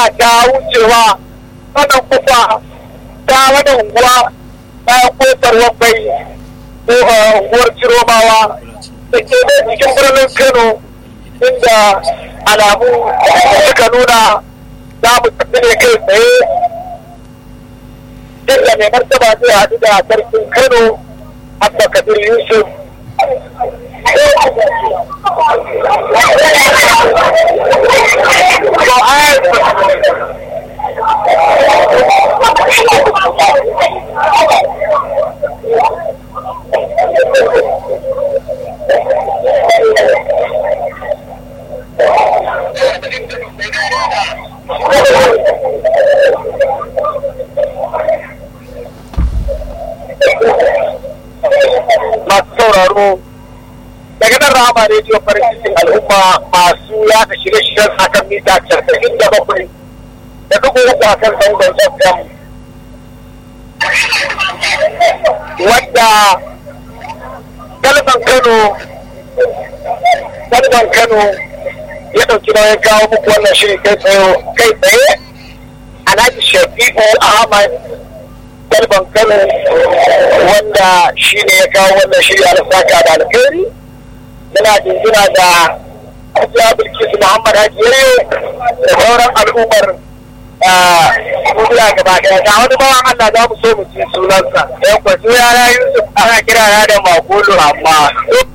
ta wucewa wannan kufa ta wani unguwa bayan kofar wambai ko unguwar ciromawa da ke da cikin birnin kano inda alamu suka nuna za mu tafi ne kai tsaye inda mai martaba zai haɗu da sarkin kano abba kabir yusuf masu sauraro daga nan rama rediyo farin cikin al'umma masu yada shirye-shiryen akan mita casa'in da bakwai da dubu uku akan zangon fm wadda galban kano galban kano ya ɗauki nauyin kawo muku wannan shirin kai tsaye alhaji shafi'u ahmad galban kano wanda shi ne ya kawo wannan shirya da saka da alkhairi muna jinjina da Hajiya Bilkisu Muhammad Hajiyayo da sauran al'ummar duniya gaba daya ga wani bawan Allah za mu so mu ci sunansa yan kwasu yara Yusuf ana kira da makulu amma